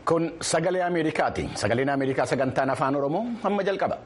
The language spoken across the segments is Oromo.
Kun sagalee Ameerikaati. Sagaleen Ameerikaa sagantaan afaan Oromoo amma jalqaba.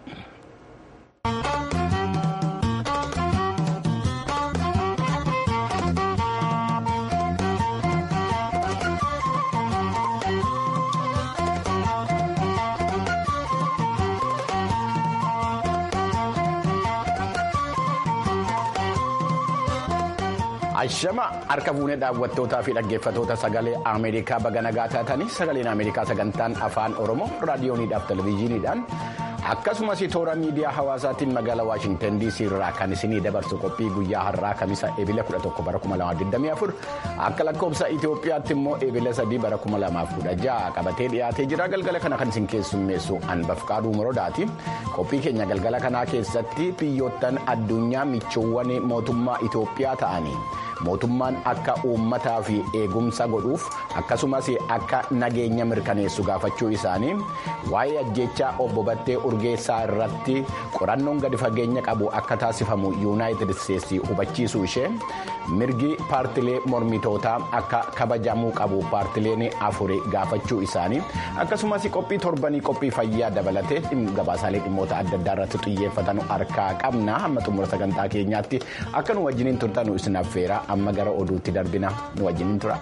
Ashama harka fuunee daawwattootaa fi dhaggeeffattoota sagalee Ameerikaa baga nagaa taatanii sagaleen Ameerikaa sagantaan afaan Oromoo raadiyooniidhaaf televezyiiniidhaan akkasumas toora miidiyaa hawaasaatiin magaalaa Waashintan DC irraa kan isinii dabarsu qophii guyyaa har'aa kamisa eebila 11 bara 2024 akka lakkoofsa Itoophiyaatti immoo eebila 3 bara 2016 qabatee dhiyaatee jira galgala kana kan isin keessummeessu Anbafqaaduu Morodaati. Qophii keenya galgala kanaa keessatti biyyoottan addunyaa michoowwan mootummaa Itoophiyaa ta'anii. mootummaan akka uummataa fi eegumsa godhuuf akkasumas akka nageenya mirkaneessu gaafachuu isaanii waa'ee ajjechaa obbo Battee Urgeessaa irratti qorannoon gadi fageenya qabu akka taasifamu yuunaayitid isteetsi hubachiisuu ishee mirgi paartilee mormitootaa akka kabajamuu qabu paartileen afuri gaafachuu isaanii akkasumas qophii torbanii qophii fayyaa dabalatee gabaasaalee dhimmoota adda addaa irratti xiyyeeffatan harkaa qabna hamma xumura sagantaa keenyaatti akka nu wajjiniin turtanu isin affeera. amma gara oduutti darbina nu wajjiniin tura.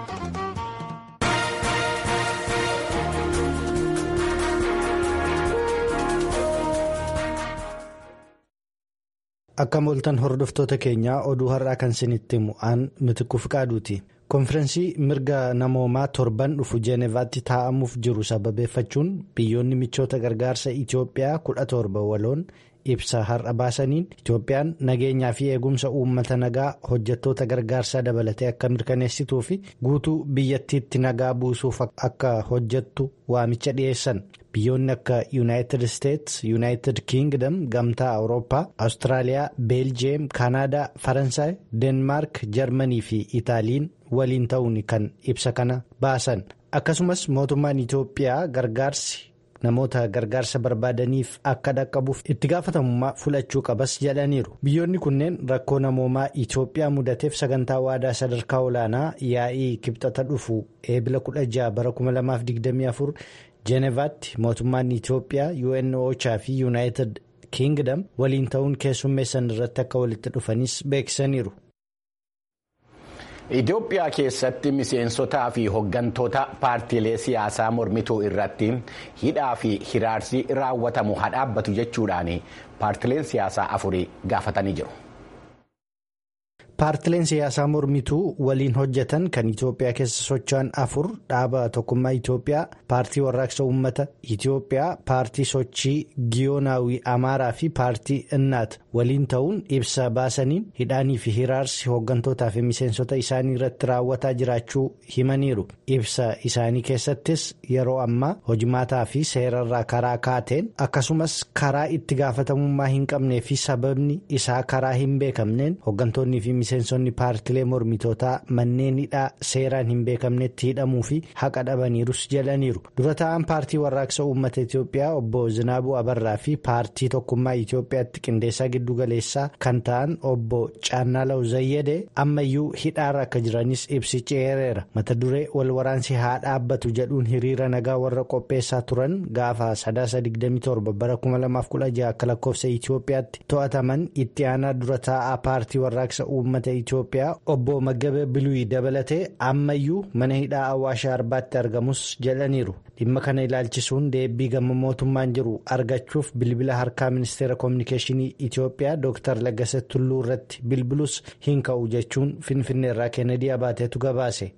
Akka mooltan hordoftoota keenyaa oduu har'aa kan isinitti himu'aan mitikuu fiqaaduuti. Konfirensii mirga namoomaa torban dhufu jeenevaatti taa'amuuf jiru sababeeffachuun biyyoonni michoota gargaarsa Itoophiyaa kudha torba waloon ibsa har'a baasaniin Itoophiyaan nageenyaa fi eegumsa uummata nagaa hojjettoota gargaarsaa dabalatee akka mirkaneessituu fi guutuu biyyattiitti nagaa buusuuf akka hojjettu waamicha dhiyeessan. Biyyoonni akka Yuunaayitid Isteets, Yuunaayitid Kiingdam, Gamtaa Awurooppaa, Awustiraaliyaa, Beeljiyeem, Kaanaadaa, Faransaay, Deenmaark, Jarmanii fi Itaaliin waliin ta'uun kan ibsa kana baasan. Akkasumas mootummaan Itoophiyaa gargaarsi namoota gargaarsa barbaadaniif akka dhaqqabuuf itti gaafatamummaa fudhachuu qabas jedhaniiru. Biyyoonni kunneen rakkoo namoomaa Itoophiyaa mudateef sagantaa waadaa sadarkaa olaanaa yaa'ii kibxata dhufu eebila 16 bara 2024 jeenevaatti mootummaan Itoophiyaa UNOChaa fi Yuunaayitid Kiingdam waliin ta'uun keessummeessan irratti akka walitti dhufanis beeksisaniiru. Itoophiyaa keessatti miseensotaa fi hooggantoota paartiilee siyaasaa mormituu irratti hidhaa fi hiraarsi raawwatamu haa dhaabbatu jechuudhaan paartiileen siyaasaa afurii gaafatanii jiru. Paartileen siyaasaa mormituu waliin hojjetan kan Itoophiyaa keessa socho'an afur dhaaba tokkummaa Itoophiyaa, paartii warraaqsa uummata Itoophiyaa, paartii sochii Giyoonaawii Amaaraa fi paartii Innaat waliin ta'uun ibsa baasaniin hidhaanii fi hiraarsi hooggantootaa fi miseensota isaanii irratti raawwataa jiraachuu himaniiru. Ibsa isaanii keessattis yeroo ammaa hojimaataa fi seerarraa karaa kaateen akkasumas karaa itti gaafatamummaa hin qabnee fi sababni isaa karaa hin beekamneen hooggantoonni fi miseensonni paartilee mormitootaa manneen hidhaa seeraan hin beekamnetti hidhamuu fi haqa dhabaniirus jedhaniiru dura ta'an paartii warraaqsa uummata Itoophiyaa obbo Zinaabuu Abarraa fi paartii tokkummaa Itoophiyaatti qindeessaa giddu galeessaa kan ta'an obbo Caannaalaw Zayyadee ammayyuu hidhaarra akka jiranis ibsi ceereera mata duree wal waraansi haa dhaabbatu jedhuun hiriira nagaa warra qopheessaa turan gaafa sadaasa 27 bara 2016 akka lakkoofsa Itoophiyaatti to'ataman itti aanaa dura taa'aa paartii warraaqsa uummata Itoophiyaa obbo Maggabe Biluyi dabalatee ammayyuu mana hidhaa Awwaashaa Arbaatti argamus jedhaniiru. Dhimma kana ilaalchisuun deebii gama mootummaan jiru argachuuf bilbila harkaa ministeera koominikeeshinii Itoophiyaa Dr. Lagase Tulluu irratti bilbilus hin ka'u jechuun Finfinneerraa Kennedy Abaateetu gabaase.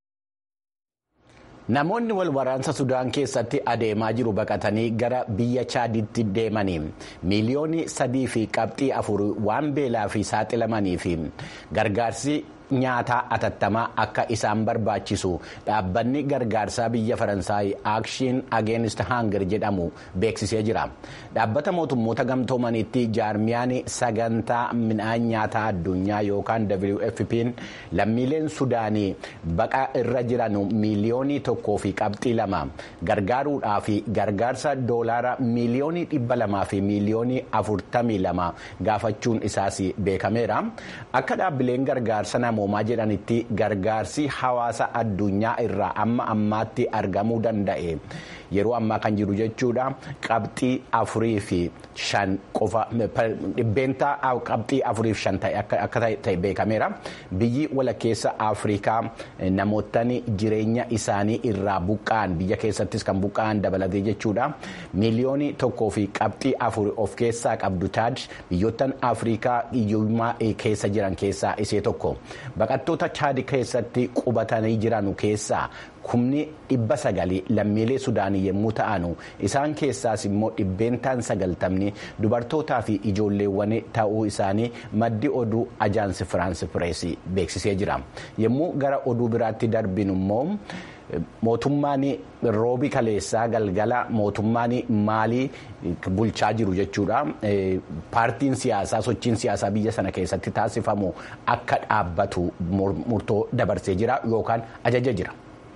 Namoonni wal waraansa Sudaan keessatti adeemaa jiru baqatanii gara biyya Chaaditti deemanii miiliyoonii sadii fi qabxii afur waan beelaa fi saaxilamanii fi gargaarsi nyaataa atattamaa akka isaan barbaachisu dhaabbanni gargaarsaa biyya faransaay aakshiin ageenist haangir jedhamu beeksisee jira dhaabbata mootummoota gamtoomanitti jaarmiyaan sagantaa midhaan nyaataa addunyaa yookaan wfp'n lammiileen sudaanii baqa irra jiran miiliyoonii tokkoo fi qabxii lama gargaaruudhaa fi gargaarsa doolaara miiliyoonii dhibba lamaa fi miiliyoonii afurtamii lama gaafachuun isaas beekameera akka dhaabbileen gargaarsa namoomaa jedhanitti gargaarsi hawaasa addunyaa irraa amma ammaatti argamuu danda'e yeroo ammaa kan jiru jechuudha qabxii afurii fi shan qofa dhibbeentaa qabxii afurii fi shan akka ta'e beekameera biyyi walakkeessa afrikaa namoottan jireenya isaanii irraa buqqa'an biyya keessattis kan buqqa'an dabalatee jechuudha miiliyoonii tokkoo fi qabxii afur of keessaa qabdu taad biyyoottan afrikaa hiyyummaa keessa jiran keessaa isee tokko baqattoota chaad keessatti qubatanii jiran keessaa kumni dhibba sagalii lammiilee sudaanii yommuu ta'anu isaan keessaas immoo dhibbeentaan sagaltamni dubartootaa fi ijoolleewwan ta'uu isaanii maddi oduu ajaansi firaansi pireesii beeksisee jira yommuu gara oduu biraatti darbinu immoo. mootummaan roobi kaleessaa galgala mootummaan maalii bulchaa jiru jechuudha paartiin siyaasaa sochiin siyaasaa biyya sana keessatti taasifamu akka dhaabbatu murtoo dabarsee jira yookaan ajaja jira.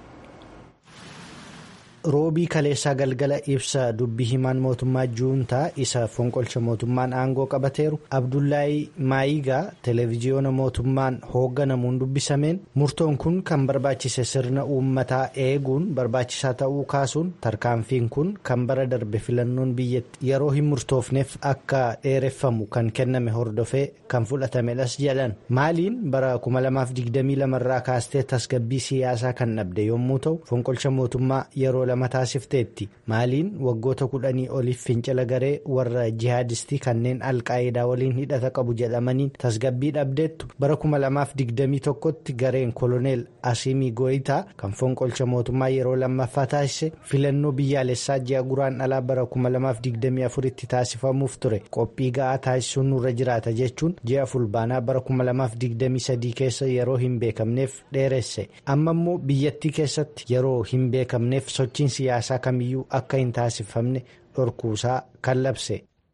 roobii kaleessaa galgala ibsa dubbii himaan mootummaa juuntaa isa fonqolcha mootummaan aangoo qabateeru abdullaahi maayigaa televiziyoona mootummaan hoogganamuun dubbisameen murtoon kun kan barbaachise sirna uummataa eeguun barbaachisaa ta'uu kaasuun tarkaanfiin kun kan bara darbe filannoon biyyatti yeroo hin murtoofneef akka dheereffamu kan kenname hordofee kan fudhatamedhas jedhan maaliin bara 2022 irraa kaastee tasgabbii siyaasaa kan dhabde yommuu ta'u fonqolcha mootummaa yeroo lama taasifteetti maaliin waggoota kudhanii oliif fincila garee warra jihaadistii kanneen alqaayidaa waliin hidhata qabu jedhamaniin tasgabbii dhabdeettu bara 2021tti gareen koloneel asiimii gooyitaa kan fonqolcha mootummaa yeroo lammaffaa taasise filannoo biyyaalessaa ji'a guraandhalaa bara 2024tti taasifamuuf ture qophii ga'aa taasisuun nurra jiraata jechuun ji'a fulbaanaa bara 2023 keessa yeroo hin beekamneef dheeresse amma immoo biyyattii keessatti yeroo hin beekamneef sochiin siyaasaa kamiyyuu akka hin taasifamne dhorkuusaa kan labse.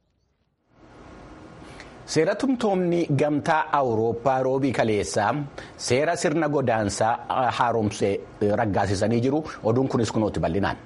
seeratumtoomni gamtaa awurooppaa roobii kaleessaa seera sirna godaansaa haaromsee raggaasisanii jiru oduun kunis kunuutti bal'inaan.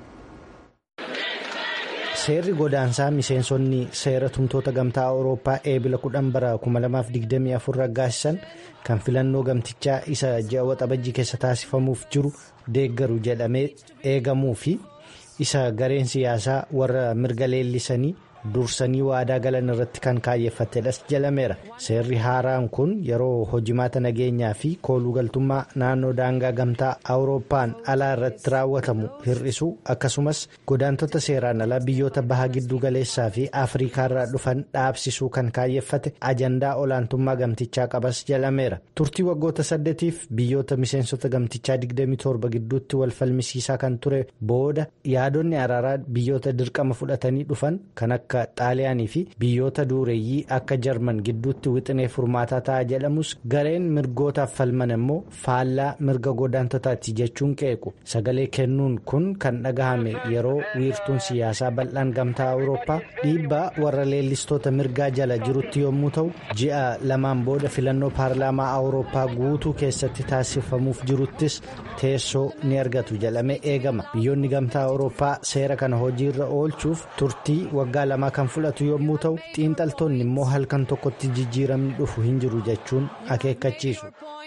seerri godaansaa miseensonni seera tumtoota gamtaa awurooppaa eebila 10 bara 2024 raggaasisan kan filannoo gamtichaa isa ji'a waxabajjii keessa taasifamuuf jiru deeggaru jedhamee eegamuu fi isa gareen siyaasaa warra mirga leellisanii dursanii waadaa galan irratti kan kaayeffatedhas jedhameera seerri haaraan kun yeroo hojimaata nageenyaa fi koolugaltummaa naannoo daangaa gamtaa awurooppaan alaa irratti raawwatamu hir'isuu akkasumas godaantota seeraan alaa biyyoota baha giddu galeessaa fi afriikaarraa dhufan dhaabsisuu kan kaayyeffate ajandaa olaantummaa gamtichaa qabas jedhameera turtii waggoota saddeetiif biyyoota miseensota gamtichaa 27 gidduutti wal falmisiisaa kan ture booda yaadonni araaraa biyyoota dirqama fudhatanii dhufan kan akka. akka xaaliyaanii fi biyyoota duureeyyii akka jarman gidduutti wixinee furmaataa ta'a jedhamus gareen mirgootaaf falman immoo faallaa mirga godaantotaati jechuun qeequ sagalee kennuun kun kan dhagahame yeroo wiirtuun siyaasaa bal'aan gamtaa awurooppaa dhiibbaa warra leellistoota mirgaa jala jirutti yommuu ta'u ji'a lamaan booda filannoo paarlaamaa awurooppaa guutuu keessatti taasifamuuf jiruttis teessoo ni argatu jedhamee eegama biyyoonni gamtaa awurooppaa seera kana hojiirra oolchuuf turtii waggaa lama. kan fudhatu yommuu ta'u xiinxaltoonni immoo halkan tokkotti jijjiiramni dhufu hin jiru jechuun akeekkachiisu.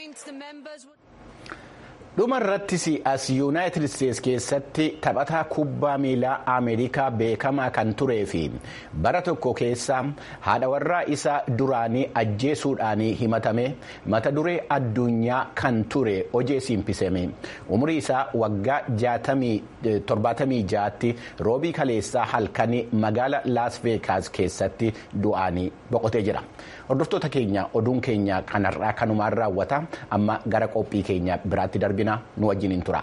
dhuma irrattis as yuunaayitid isteetsi keessatti taphataa kubbaa miilaa ameerikaa beekamaa kan turee fi bara tokko keessa haadha warraa isaa duraanii ajjeesuudhaan himatame mata duree addunyaa kan ture hojii simpisame umurii isaa waggaa 76tti roobii kaleessaa halkanii magaala laas veekaas keessatti du'anii boqotee jira hordoftoota keenya oduun keenya kanarraa kanumaan raawwata amma gara qophii keenya biraatti darbina nu wajjiniin tura.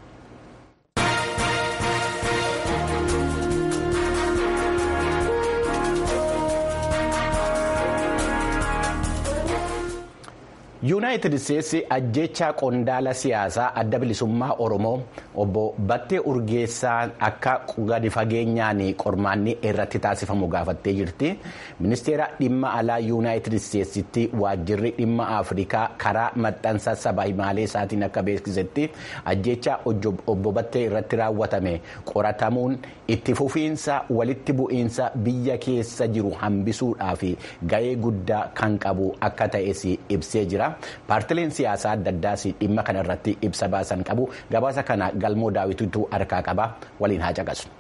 yuunaayitid isteetsi ajjechaa qondaala siyaasaa adda bilisummaa oromoo obbo battee urgeessaa akka gadi fageenyaan qormaanni irratti taasifamu gaafattee jirti ministeera dhimma alaa yuunaayitid isteetsitti waajjirri dhimma afrikaa karaa maxxansa saba himaalee isaatiin akka beeksisetti ajjechaa obbo battee irratti raawwatame qoratamuun itti fufiinsa walitti bu'iinsa biyya keessa jiru hambisuudhaaf ga'ee guddaa kan qabu akka ta'es ibsee jira. paartileen siyaasaa adda addaas dhimma kanarratti ibsa baasan qabu gabaasa kana galmoo daawwitiitu harkaa qaba waliin haa caqasnu.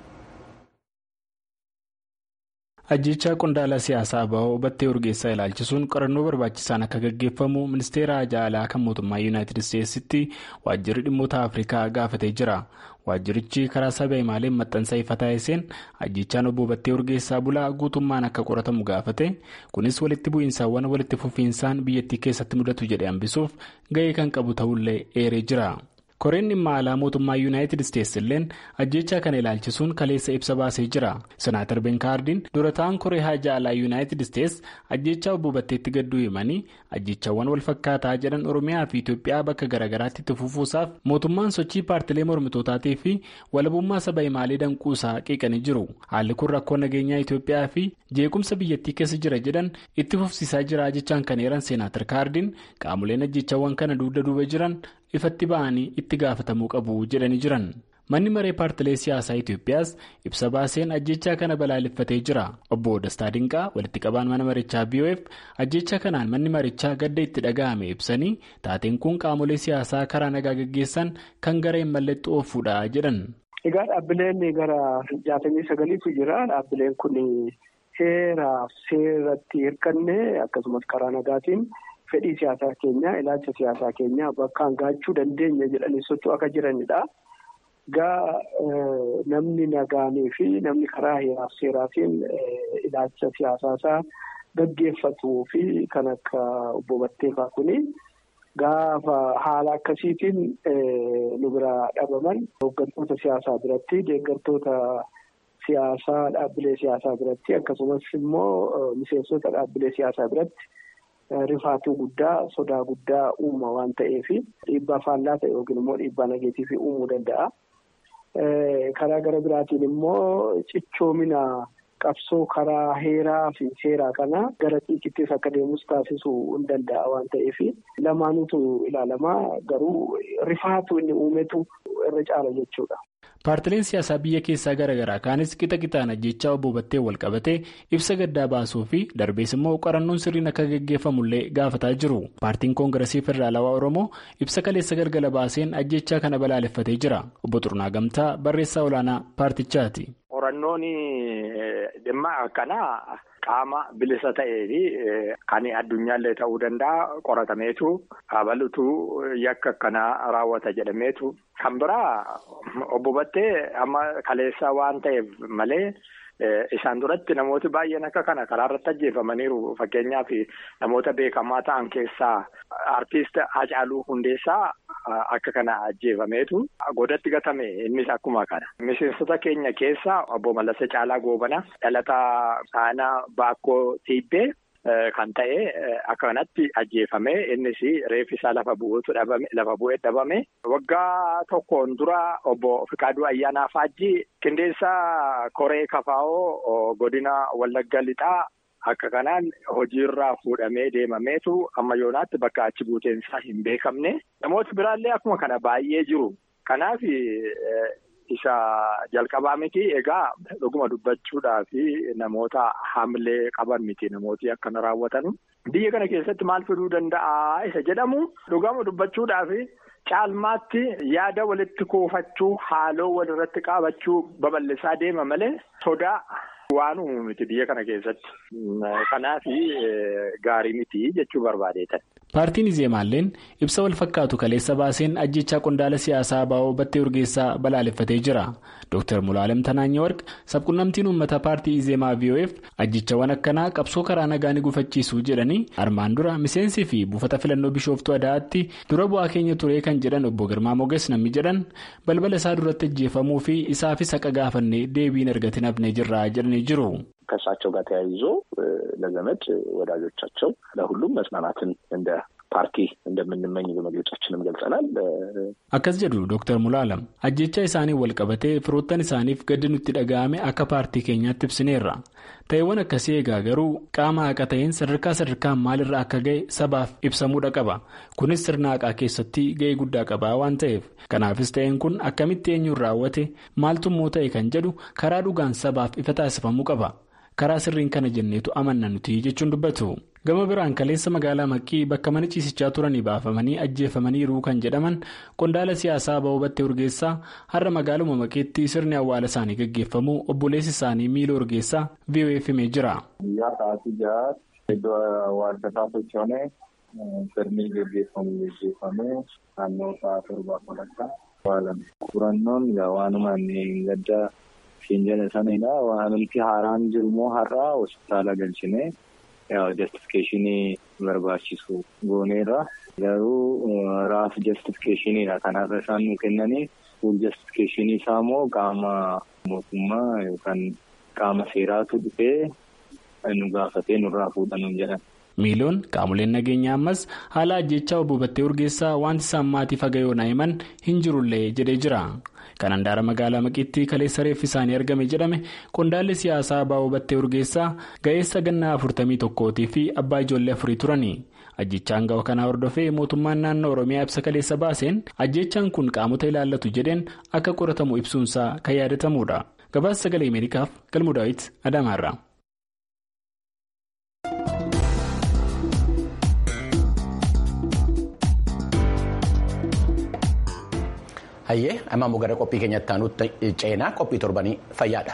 ajjechaa qondaala siyaasaa ba'oo battee urgeessaa ilaalchisuun qorannoo barbaachisaan akka gaggeeffamu ministeera alaa kan mootummaa yuunaayitid isteetsitti waajjirri dhimmoota afrikaa gaafatee jira waajjirichi karaa saba imaaleen maxxansa ifa taasiseen ajjechaan obbo battee urgeessaa bulaa guutummaan akka qoratamu gaafate kunis walitti bu'iinsaawwan walitti fufiinsaan biyyattii keessatti mudatu jedhe hambisuuf ga'ee kan qabu ta'ullee eeree jira. koreen dhimma alaa mootummaa yuunaayitid isteetsi illeen ajjechaa kana ilaalchisuun kaleessa ibsa baasee jira senaatar benkaardiin dura ta'an koree haajaa alaa yuunaayitid isteetsi ajjechaa obbo batteetti gadduu himanii ajjechaawwan wal fakkaataa jedhan oromiyaa fi itiyoophiyaa bakka garaagaraatti itti fufuusaaf mootummaan sochii paartilee mormitootaatii fi walabummaa saba imaalee danquusaa qeeqanii jiru haalli kun rakkoo nageenyaa itiyoophiyaa fi jeequmsa biyyattii keessa jira jedhan itti fufsiisaa jira jechaan kan eeran senaatar kaardiin qaamoleen ajjechaawwan kana dugda duuba jiran. ifatti ba'anii itti gaafatamuu qabu jedhanii jiran manni maree paartilee siyaasaa itiyoophiyaas ibsa baaseen ajjechaa kana balaaleffatee jira obbo dastaa dinqaa walitti qabaan mana marichaa boof ajjechaa kanaan manni marichaa gadda itti dhaga'ame ibsanii taateen kun qaamolee siyaasaa karaa nagaa gaggeessan kan gara hin malletti oofuudha jedhan. egaa dhaabbileen gara jaatamii sagaliitu jira dhaabbileen kun heeraaf seeratti hirkanne akkasumas karaa nagaatiin. fedhii siyaasaa keenyaa ilaalcha siyaasaa keenyaa bakkaan gaachuu dandeenya jedhanii socho'u akka jiranidha. Gaa namni nagaanii fi namni karaa heeraaf seeraatiin ilaalcha siyaasaa isaa gaggeeffatuu fi kan akka obbo Batteefaa kuni gaafa haala akkasiitiin nu biraa dhabaman hooggantoota siyaasaa biratti deeggartoota siyaasaa dhaabbilee siyaasaa biratti akkasumas immoo miseensota dhaabbilee siyaasaa biratti. Rifaatuu guddaa sodaa guddaa uuma waan ta'eef dhiibbaa faallaa ta'e yookiin immoo dhiibbaa nageetiif uumuu danda'a. Karaa gara biraatiin immoo cichoomina qabsoo karaa heeraa fi seeraa kana gara xiiqittis akka deemus taasisuu hin danda'a waan ta'eef lamaanutu ilaalamaa garuu rifaatuu inni uumetu irra caala jechuudha. paartileen siyaasaa biyya keessaa garaagaraa kaanis qixa qixaan ajjechaa obbo Battee wal qabatee ibsa gaddaa baasuu fi darbees immoo qorannoon sirriin akka gaggeeffamullee gaafataa jiru paartiin koongiresii federaalawaa oromoo ibsa kaleessa galgala baaseen ajjechaa kana balaaleffatee jira obbo Xurnaa Gamtaa barreessaa olaanaa paartichaati. qorannoon dhimma akkanaa qaama bilisa ta'ee fi kan addunyaallee ta'uu danda'a qoratameetu habalutu yakka akkanaa raawwata jedhameetu kan biraa obbo Battee amma kaleessa waan ta'eef malee. Isaan duratti namooti baay'een akka kana karaa irratti ajjeefamaniiru fakkeenyaaf namoota beekamaa ta'an keessaa artiist Hacaaluu Hundeessaa akka kana ajjeefameetu godatti gatame innis akkuma kana. Miseensota keenya keessaa obbo Mallasee Caalaa Goobana dhalataa aanaa Baakkoo Tiibbee. Kan ta'e akka kanatti ajjeefame innis reeffi isaa lafa bu'uutu dhabame lafa bu'ee dhabame waggaa tokkoon dura obbo Fikaaduu Ayyaanaa Faajjii qindeessaa Koree Kafaa'oo godina Wallagga Lixaa akka kanaan hojiirraa fuudhamee deemameetu amma yoonaatti bakka achi buuteensaa hin beekamne namooti biraallee akkuma kana baay'ee jiru kanaaf. Isa jalqabaa miti egaa dhuguma dubbachuudhaa fi namoota hamlee qaban miti namooti akkana raawwatanu. Biyya kana keessatti maal fiduu danda'a isa jedhamu dhugama dubbachuudhaa fi caalmaatti yaada walitti kuufachuu haaloo walirratti qaabachuu babal'isaa deema malee sodaa waan uumu miti biyya kana keessatti. Kanaaf gaarii miti jechuu barbaadeetan. Paartiin Izeemaalleen ibsa wal fakkaatu kaleessa baaseen ajjechaa qondaala siyaasaa baa'oo battee urgeessaa balaaleffatee jira. Dr. Mulaalem Tanaanyee Warq sabquunnamtiin uummata paartii Izeemaa VOF ajjechawwan akkanaa qabsoo karaa nagaa ni gufachiisuu jedhanii armaan dura miseensi fi buufata filannoo bishooftuu adaa'aatti dura bu'aa keenya ture kan jedhan obbo Girmaa Moges namni jedhan balbala isaa duratti ajjeefamuu fi isaafis haqa gaafannee deebiin argatin hafnee jirra jedhanii jiru. ከእሳቸው ጋር ተያይዞ ለዘመድ ወዳጆቻቸው ለሁሉም መጽናናትን እንደ ፓርቲ እንደምንመኝ በመግለጫችንም ገልጸናል። akkas jedhu Dr. Mulaalam ajjechaa isaanii wal qabatee firoottan isaaniif gaddi nutti dhaga'ame akka paartii keenyaatti ibsineerra ta'eewwan akkasii egaa garuu qaama haqa ta'een sadarkaa sadarkaan maalirra akka ga'e sabaaf ibsamuudha qaba kunis sirna haqaa keessatti ga'ee guddaa qaba waan ta'eef kanaafis ta'een kun akkamitti eenyuun raawwate maaltummoo ta'e kan jedhu karaa dhugaan sabaaf ifa taasifamuu qaba. karaa sirriin kana jenneetu amanna nuti jechuun dubbatu gama biraan kaleessa magaalaa maqqii bakka mana ciisichaa turanii baafamanii ajjeefamaniiru kan jedhaman qondaala siyaasaa ba'oo battee urgeessaa har'a magaaluma maqeetti sirni awwaala isaanii gaggeeffamu obboleessi isaanii miila urgeessaa vof himee jira. guyyaa sa'aatii jahaatti iddoo awwaalchataa sochoonee sirni gaggeeffamu gaggeeffamee naannoo sa'a torbaa walakkaa awwaalame. Qorannoon waanuma inni gadda fiinjala sanidha. Waanumti haaraan jirummoo har'aa hospitaala galchinee. Jastifikeeshinii barbaachisu gooneerra garuu raaf jastifikeeshiniidha kanaaf isaan nu kennanii fuul jastifikeeshinii isaa immoo qaama mootummaa yookaan qaama seeraatu dhufee nu gaafatee nurraa fuudhanuun jedhan. miiloon qaamoleen nageenyaa ammas haala ajjechaa obbo Battee Urgeessaa wanti isaan maatii fagayoonaa himan hin jirullee jedhee jira. kan handaara magaalaa maqiitti kaleessa reeffi isaanii argame jedhame qondaalli siyaasaa baa'oo battee urgeessaa ga'eessa gannaa afurtamii tokkootii fi abbaa ijoollee afurii turani ajjechaan ga'oo kanaa hordofee mootummaan naannoo oromiyaa ibsa kaleessa baaseen ajjechaan kun qaamota ilaallatu jedheen akka qoratamu ibsuunsaa kan yaadatamudha gabaasa sagalee ameerikaaf galmuu daawit adaamaarra. hayyee amma immoo gara qophii keenyatti aanutti ceenaa qophii torbanii fayyaadha.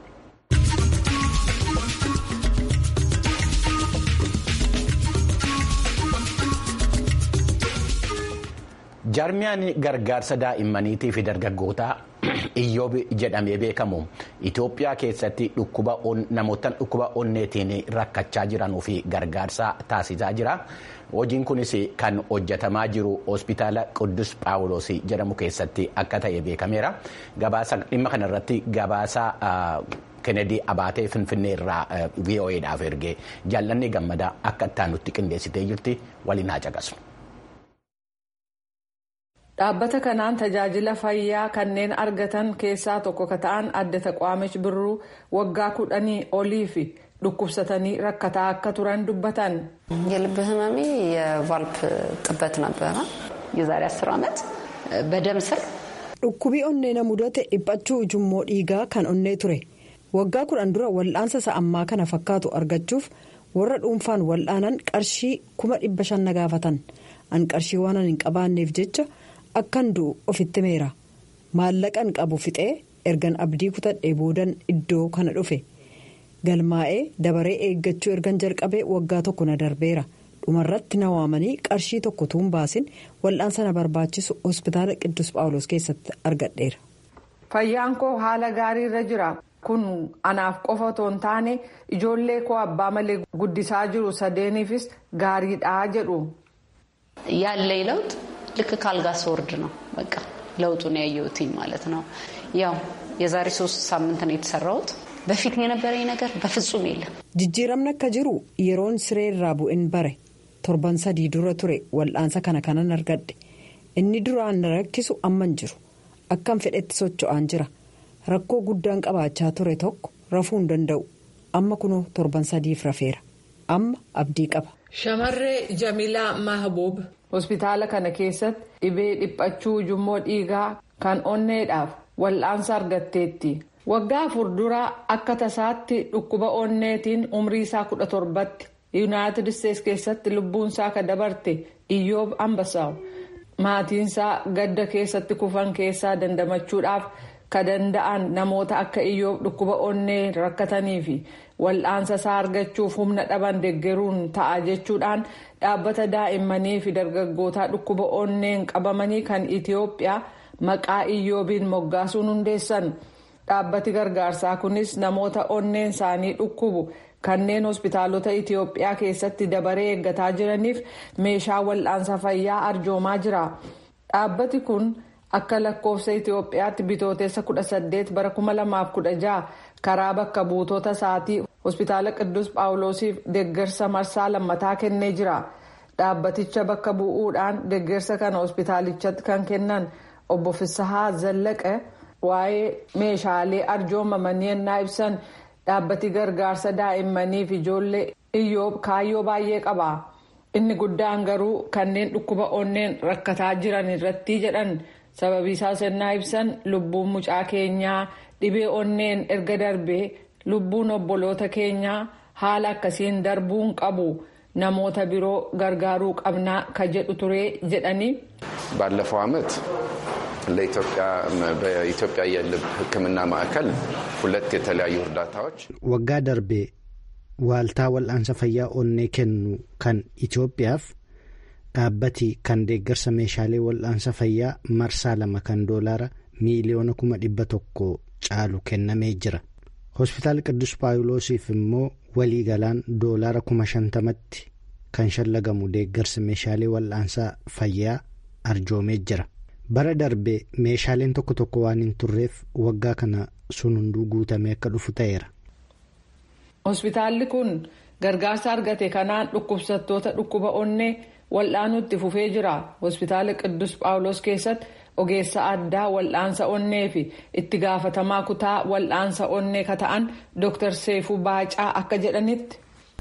jaarmiyaan gargaarsa daa'immaniitii fi dargaggootaa iyyoob jedhamee beekamu itoophiyaa keessatti namootaan dhukkuba onneetiin rakkachaa jiranuu fi gargaarsa taasisaa jira. hojiin kunis kan hojjetamaa jiru hospitaala quddus paawuloos jedhamu keessatti akka ta'e beekameera gabaasa dhimma kanarratti gabaasa kennedy abaatee finfinnee irraa vo'edhaaf ergee jaallanni gammadaa akka ittaanutti qindeessitee jirti waliin haa caqasu. dhaabbata kanaan tajaajila fayyaa kanneen argatan keessaa tokko ka ta'an adda taqwaamichi birruu waggaa kudhanii olii fi dhukkubsatanii rakkataa akka turan dubbatan. የልብ ህመሜ የቫልፕ ጥበት ነበረ የዛሬ አስር ዓመት በደም ስር dhukkubii onnee na mudate dhiphachuu ujummoo dhiigaa kan onnee ture waggaa kudhan dura wal'aansa sa'ammaa kana fakkaatu argachuuf warra dhuunfaan wal'aanan qarshii kuma dhibba shan na gaafatan an qarshii waan hin qabaanneef jecha akkan du'u ofitti meera maallaqan qabu fixee ergan abdii kutadhee boodan iddoo kana dhufe. galmaa'ee dabaree eeggachuu ergan jalqabee waggaa tokko na darbeera dhumarratti na waamanii qarshii tokko tuun baasin wal'aansa na barbaachisu hospitaala qiddus phaawulos keessatti argadheera. fayyaan koo haala gaarii irra jira kun anaaf qofa otoo hin taane ijoollee koo abbaa malee guddisaa jiru sadeeniifis gaariidhaa jedhu. ያለኝ ለውጥ ልክ ካልጋ ስወርድ ነው በቃ ለውጡን ያየሁትኝ ማለት ነው ያው የዛሬ ሶስት ሳምንት ነው የተሰራሁት በፊት የነበረኝ ነገር በፍጹም የለም። jijjiiramni akka jiru yeroon siree irraa bu'in bare torban sadii dura ture wal'aansa kana kanan argadhe inni duraan na rakkisu amman jiru akkan fedhetti socho'aan jira rakkoo guddaan qabaachaa ture tokko rafuu hin danda'u amma kunoo torban sadiif rafeera amma abdii qaba. shamarree jamilaa mahabuub hospitaala kana keessatti dhibee dhiphachuu ujummoo dhiigaa kan onneedhaaf wal'aansa argatteetti. waggaa afur dura akka tasaatti dhukkuba onneetiin umrii isaa kudha torbatti yuunaayitid isteets keessatti lubbuunsaa ka dabarte iyyoob ambasaaw maatiinsaa gadda keessatti kufan keessaa dandamachuudhaaf ka danda'an namoota akka iyyoob dhukkuba onnee rakkatanii fi wal'aansa isaa argachuuf humna dhaban deggeruun ta'a jechuudhaan dhaabbata daa'immanii fi dargaggootaa dhukkuba onneen qabamanii kan itiyoophiyaa maqaa iyyoobiin moggaasuun hundeessan. dhaabbati gargaarsaa kunis namoota onneen isaanii dhukkubu kanneen hospitaalota itiyoophiyaa keessatti dabaree eeggataa jiraniif meeshaa wal'aansa fayyaa arjoomaa jira dhaabbati kun akka lakkoofsa itiyoophiyaatti bitootessa 18 bara 2016 karaa bakka buutota isaatii hospitaala qiddus phaawulosiif deeggarsa marsaa lammataa kennee jira dhaabbaticha bakka bu'uudhaan deeggarsa kana hospitaalichatti kan kennan obbo Fisahaa Zallaqe. waa'ee meeshaalee arjoomamanii ennaa ibsan dhaabbati gargaarsa daa'immaniif ijoollee iyyoob kaayyoo baay'ee qaba inni guddaan garuu kanneen dhukkuba onneen rakkataa jiran irratti jedhan sababiisaas ennaa ibsan lubbuun mucaa keenyaa dhibee onneen erga darbee lubbuun obboloota keenyaa haala akkasiin darbuun qabu namoota biroo gargaaruu qabnaa ka jedhu turee jedhanii. ባለፈው ዓመት በኢትዮጵያ የልብ ሕክምና ማዕከል ሁለት የተለያዩ እርዳታዎች waggaa darbee waaltaa wal'aansa fayyaa onnee kennu kan Itoophiyaaf dhaabbati kan deeggarsa meeshaalee wal'aansa fayyaa marsaa lama kan doolaara miiliyoona kuma dhibba tokko caalu kennamee jira. hospitaala Qiddus Paawuloosiif immoo waliigalaan doolaara kuma shantamatti kan shallagamu deeggarsa meeshaalee wal'aansaa fayyaa arjoomee jira. bara darbee meeshaaleen tokko tokko waan hin turreef waggaa kana sun hunduu guutamee akka dhufu ta'eera. hospitaalli kun gargaarsa argate kanaan dhukkubsattoota dhukkuba onnee wal'aanuutti fufee jira hospitaala qiddus paawulos keessatti ogeessa addaa wal'aansa onnee fi itti gaafatamaa kutaa wal'aansa onnee ka ta'an dooktar seefuu baacaa akka jedhanitti.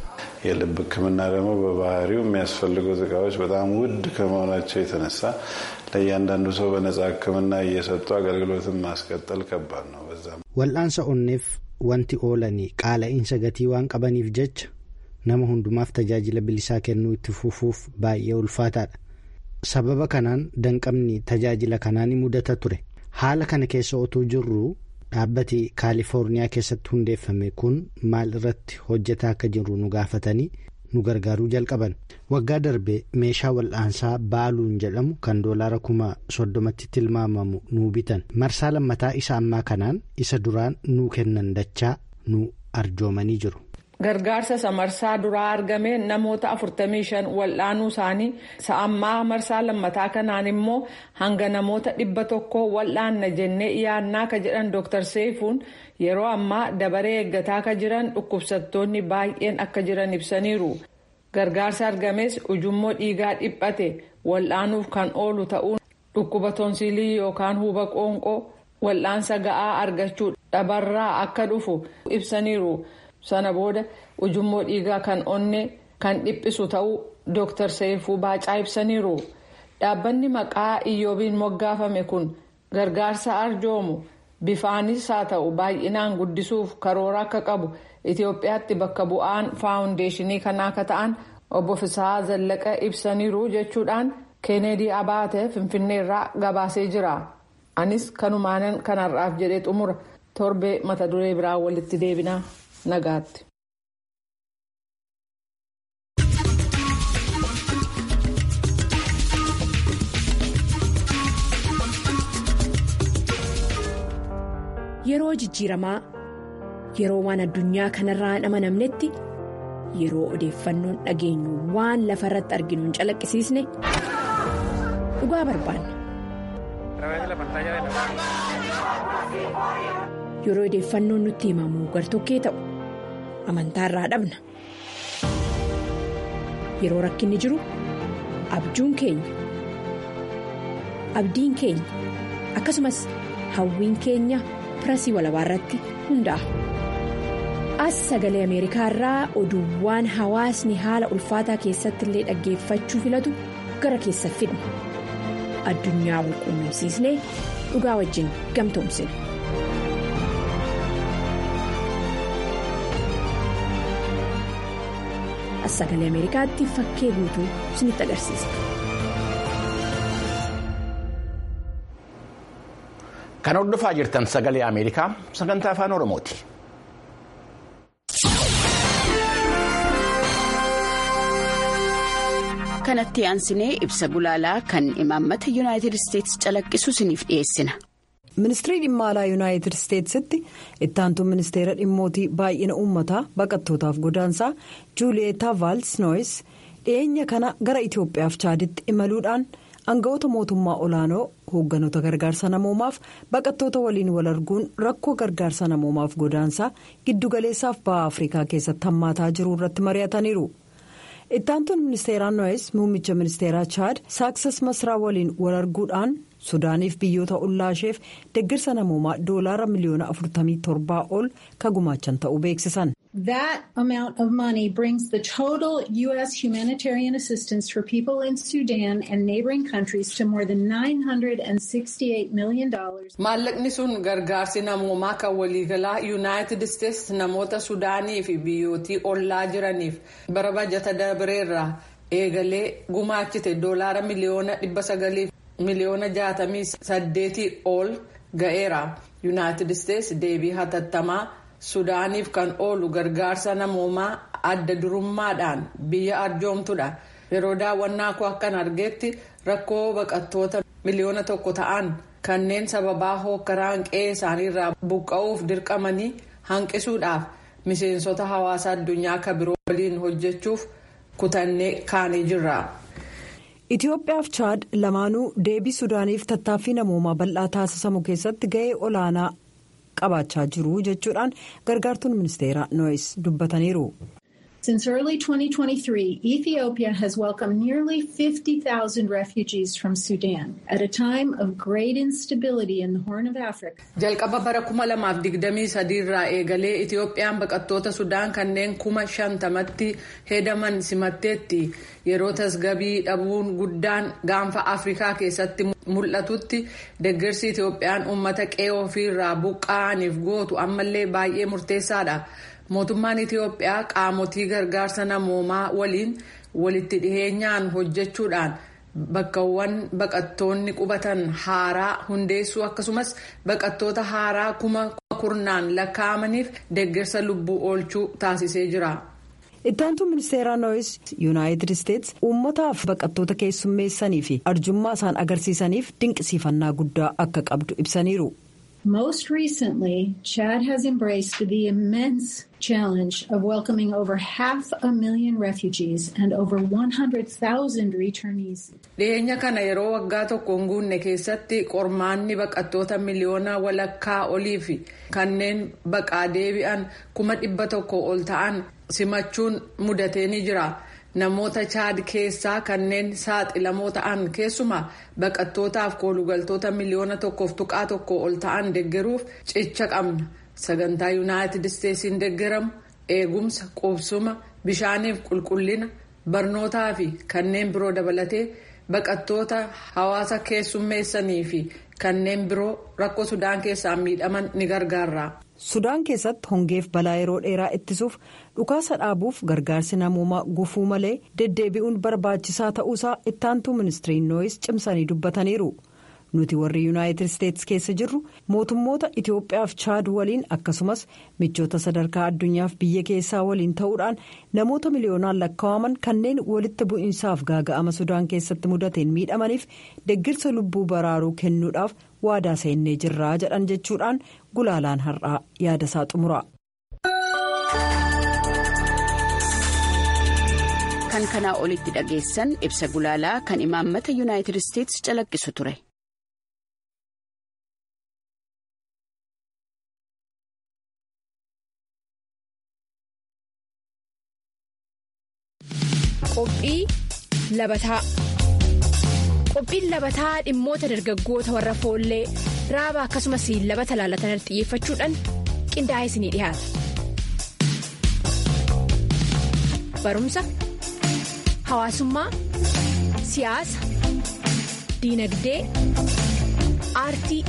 የልብ ሕክምና ደግሞ በባህሪው የሚያስፈልጉት እቃዎች በጣም ውድ ከመሆናቸው የተነሳ ለእያንዳንዱ ሰው በነጻ ሕክምና እየሰጡ አገልግሎትን ማስቀጠል ከባድ ነው። በዛም wal'aansa onneef wanti oolanii qaala'insa gatii waan qabaniif jecha nama hundumaaf tajaajila bilisaa kennuu itti fufuuf baay'ee ulfaataadha. sababa kanaan danqabni tajaajila kanaa ni mudata ture haala kana keessa otuu jirru dhaabbati kaalifoorniyaa keessatti hundeeffame kun maal irratti hojjetaa akka jiru nu gaafatanii nu gargaaruu jalqaban waggaa darbe meeshaa wal'aansaa baaluun jedhamu kan doolaara kuma soddomatti tilmaamamu nuu bitan marsaa lammataa isa ammaa kanaan isa duraan nuu kennan dachaa nu arjoomanii jiru. gargaarsa isa marsaa duraa argameen namoota 45 wal'aanuu isaanii isa ammaa marsaa lammataa kanaan immoo hanga namoota dhibba tokko wal'aanna jennee yaannaa ka jedhan dooktar seefuun yeroo ammaa dabaree eeggataa ka jiran dhukkubsattoonni baay'een akka jiran ibsaniiru gargaarsa argames ujummoo dhiigaa dhiphate wal'aanuuf kan oolu ta'uun dhukkuba tonsiilii yookaan huba qoonqoo wal'aansa ga'aa argachuu dhabarraa akka dhufu ibsaniiru. sana booda ujummoo dhiigaa kan onnee kan dhiphisu ta'uu dooktar seefuu baacaa ibsaniiru dhaabbanni maqaa iyyoobiin moggaafame kun gargaarsa arjoomu bifaanis haa ta'u baay'inaan guddisuuf karoora akka qabu itiyoophiyaatti bakka bu'aan faawundeeshinii kanaa akka ta'an obbo Fisaa Zallaqa ibsaniiru jechuudhaan keeneedii abaatee finfinneerraa gabaasee jira anis kanumaanan kanarraaf jedhee xumura torbee mata duree biraa walitti deebinaa. nagaatti. Yeroo jijjiiramaa yeroo waan addunyaa kanarraa hin amanamnetti yeroo odeeffannoon dhageenyu waan lafa irratti arginu hin calaqqisiisne dhugaa barbaanna. Yeroo odeeffannoon nutti himamu gartokkee ta'u amantaa irraa dhabna. Yeroo rakkinni jiru abjuun keenya abdiin keenya akkasumas hawwiin keenya pirasii walabaa irratti hundaa'a. As sagalee Ameerikaa irraa oduuwwan hawaasni haala ulfaataa keessatti illee dhaggeeffachuu filatu gara keessa fidna. Addunyaa wal quunnamsiisnee dhugaa wajjin gamtoomsina. As sagalee Ameerikaatti fakkee guutuu isinitti agarsiisa. Kan hordofaa jirtan sagalee Ameerikaa sagantaa afaan Oromooti. kanatti aansinee ibsa gulaalaa kan imaammata yuunaayitid isteetsi calaqqisu isiniif dhiyeessina. ministirii dhimma alaa yuunaayitid isteetsitti ittaantuu ministeera dhimmootii baay'ina uummataa baqattootaaf godaansaa juuliyeetaa vaalsnooyis dhiyeenya kana gara itiyoophiyaaf chaaditti imaluudhaan aangawoota mootummaa olaanoo hoogganoota gargaarsa namoomaaf baqattoota waliin wal arguun rakkoo gargaarsa namoomaaf godaansaa giddugaleessaaf baha afrikaa keessatti hammaataa jiru irratti mari'ataniiru. ittaantuun ministeeraa noo'es muummicha ministeeraa chaad saaksas masraa waliin wal arguudhaan sudaaniif biyyoota ollaasheef deeggarsa namoomaa doolaara miliyoona 47 ol ka gumaachan ta'uu beeksisan That amount of money brings the total U.S. humanitarian assistance for people in Sudan and neighboring countries to more than $968 million. Maallaqni sun gargaarsi namoomaa kan waliigalaa Yuunaayitid Isteets namoota Sudaanii fi biyyootii ollaa jiraniif bara bajata dabareerraa eegalee gumaachite doolaara miliyoona dhibba sagalii miliyoona jaatamii saddeetii ol ga'eera. Yuunaayitid Isteets deebii hatattamaa. sudaaniif kan oolu gargaarsa namoomaa adda durummaadhaan biyya arjoomtudha yeroo daawwannaa koo akkan argeetti rakkoo baqattoota miliyoona tokko ta'an kanneen sababaa hookkaraan qe'ee isaaniirraa buqqa'uuf dirqamanii hanqisuudhaaf miseensota hawaasa addunyaa kan biroo waliin hojjechuuf kutannee kaanee jirra. Itoophiyaaf chaad lamaanuu deebii sudaaniif tattaaffii namoomaa bal'aa taasisamu keessatti ga'ee olaanaa. qabaachaa jiru jechuudhaan gargaartuun ministeera no'is dubbataniiru. Since early 2023, Ethiopia has welcomed nearly 50,000 refugees from Sudan at a time of great instability in the Horn of Africa. Jalqaba bara 2023 irraa eegalee Itiyoophiyaan baqattoota Sudaan kanneen kuma shantamatti hedaman simatteetti yeroo tasgabii dhabuun guddaan gaanfa Afrikaa keessatti mul'atutti deeggarsi Itiyoophiyaan uummata qe'ee ofiirraa buqqa'aniif gootu ammallee baay'ee murteessaadha. mootummaan itiyoophiyaa qaamotii gargaarsa namoomaa waliin walitti dhiheenyaan hojjechuudhaan bakkawwan baqattoonni qubatan haaraa hundeessuu akkasumas baqattoota haaraa kuma kurnaan lakkaa'amaniif deeggarsa lubbuu oolchuu taasisee jira. ittaantuu ministeeraa nooyis yuunaayitid isteets uummataaf baqattoota keessummeessanii fi arjummaa isaan agarsiisaniif dinqisiifannaa guddaa akka qabdu ibsaniiru. Most recently, Chad has embraced the immense challenge of welcoming over half a million refugees and over 100,000 returnees. Dhiyeenya kana yeroo waggaa tokko hin guunne keessatti qormaanni baqattoota miliyoona walakkaa olii fi kanneen baqaa deebi'an kuma dhibba tokko ol ta'an simachuun mudatee ni jira. namoota chaad keessaa kanneen saaxilamoo ta'an keessumaa baqattootaaf koolugaltoota miliyoona tokkoof tuqaa tokko ol ta'an deeggaruuf cicha qabna sagantaa yuunaayitid isteetsiin deeggaramu eegumsa qubsuma bishaaniif qulqullina barnootaa fi kanneen biroo dabalatee baqattoota hawaasa keessummeessanii fi kanneen biroo rakkoo sudaan keessaa miidhaman ni gargaara. sudaan keessatti hongeef balaa yeroo dheeraa ittisuuf dhukaasa dhaabuuf gargaarsi namoomaa gufuu malee deddeebi'uun barbaachisaa ta'uusaa ittaantuu ministiriin nooyis cimsanii dubbataniiru nuti warri yuunaayitid isteetsi keessa jirru mootummoota itiyoophiyaaf chaad waliin akkasumas michoota sadarkaa addunyaaf biyya keessaa waliin ta'uudhaan namoota miliyoonaan lakkaa'aman kanneen walitti bu'iinsaaf gaaga'ama sudaan keessatti mudateen miidhamaniif deggirsa lubbuu baraaruu kennuudhaaf waadaa seennee jirraa jedhan jechuudhaan gulaalaan har'aa yaadasaa xumura. kan kanaa olitti dhageessan ibsa gulaalaa kan imaammata yuunaayitid isteetsi calaqqisu ture. Qophii labataa Qophiin labataa dhimmoota dargaggoota warra foollee raaba akkasumas labata laalatan xiyyeeffachuudhaan qindaa'ee isinii dhiyaata. Barumsa hawaasummaa siyaasa diinagdee aartii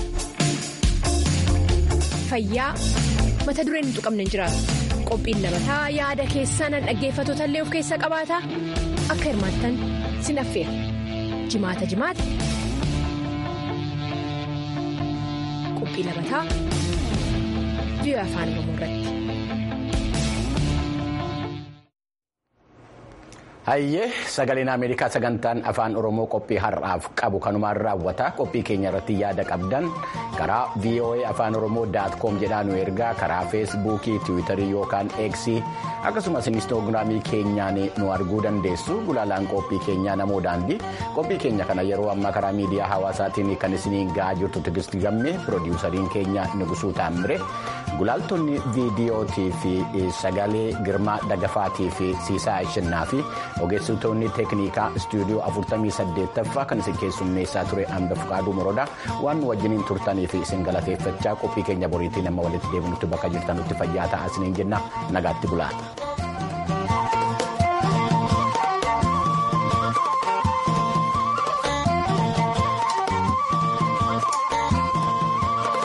fayyaa mata dureen hin tuqamne hin jiraatu. Qophiin labataa yaada keessaan dhaggeeffatoota illee of keessaa qabaata akka hirmaattan sin affeera. jimaata jimaata qophii labataa biyya afaan oromoo irratti. Hayyee sagaleen Ameerikaa sagantaan afaan Oromoo qophii har'aaf qabu kanumaan raawwata qophii keenya irratti yaada qabdan karaa VOA afaan Oromoo daat koom jedhaa nu ergaa karaa feesbuukii tiwiitarii yookaan eeksii akkasumas inistoogiraamii keenyaan nu arguu dandeessu gulaalaan qophii keenyaa namoo daandii qophii keenya kana yeroo ammaa karaa miidiyaa hawaasaatiin kan isiniin ga'aa jirtu tigisti gamme piroodiwusariin keenya nugusuu taammire gulaaltonni viidiyootii fi sagalee girmaa dagafaatii fi siisaa ishinnaa fi ogeessitoonni teeknikaa istuudiyoo 48ffaa kan isin keessummeessaa ture hamba fuqaaduu morodaa waan nu wajjiniin turtaniif turtaniif isin galateeffachaa qophii keenya boriitiin amma walitti deebinutti bakka jirtanutti fayyaa ta'aa isiniin jenna nagaatti bulaata.